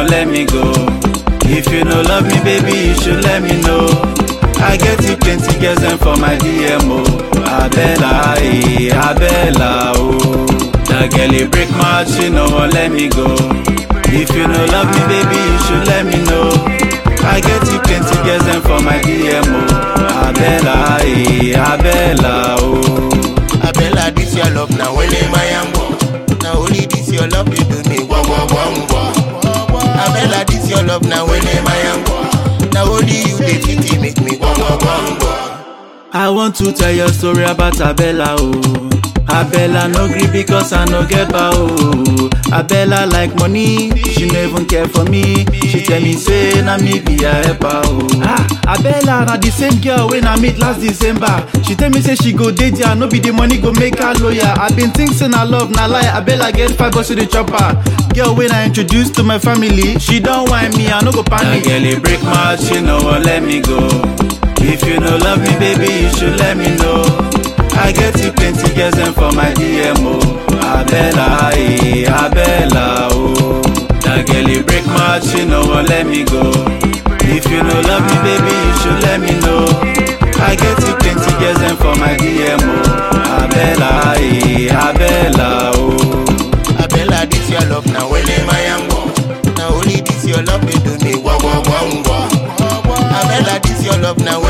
wan let me go. If you no love me, baby, you should let me know. I get you plenty girls them for my DMO. Abella, eh, Abella, oh. That girl it break my heart, she no wan let me go. If you no love me, baby, you should let me know. I get you plenty girls them for my DMO. Abella, eh, Abella, oh. Abella, this your love now when am I am Now only this your love you do me wah wah wah wah. Abella, this your love now when am I am Now only you dey fit make me wah wah wah wah. I want to tell your story about Abella, oh. Abella no gree because I no get power, oh. Abella like money, she no even care for me. She tell me say na me be her helper, oh. Ah, Abella na the same girl when I meet last December. She tell me say she go date ya, no be the money go make her lawyer. I been think say na love na lie. Abella get five bucks to the chopper. Girl when I introduce to my family, she don't whine me, I no go panic. That girl it break my heart, she no wan let me go. If you no love me, baby, you should let me know. I get you plenty girls them for my DMO. Abella, eh, Abella, oh. That girl it break my heart, she no wan let me go. If you no love me, baby, you should let me know. I get you plenty girls them for my DMO. Abella, eh, Abella, oh. Abella, this your love now when am I am Now only this your love you do me wah wah wah wah. Abella, this your love now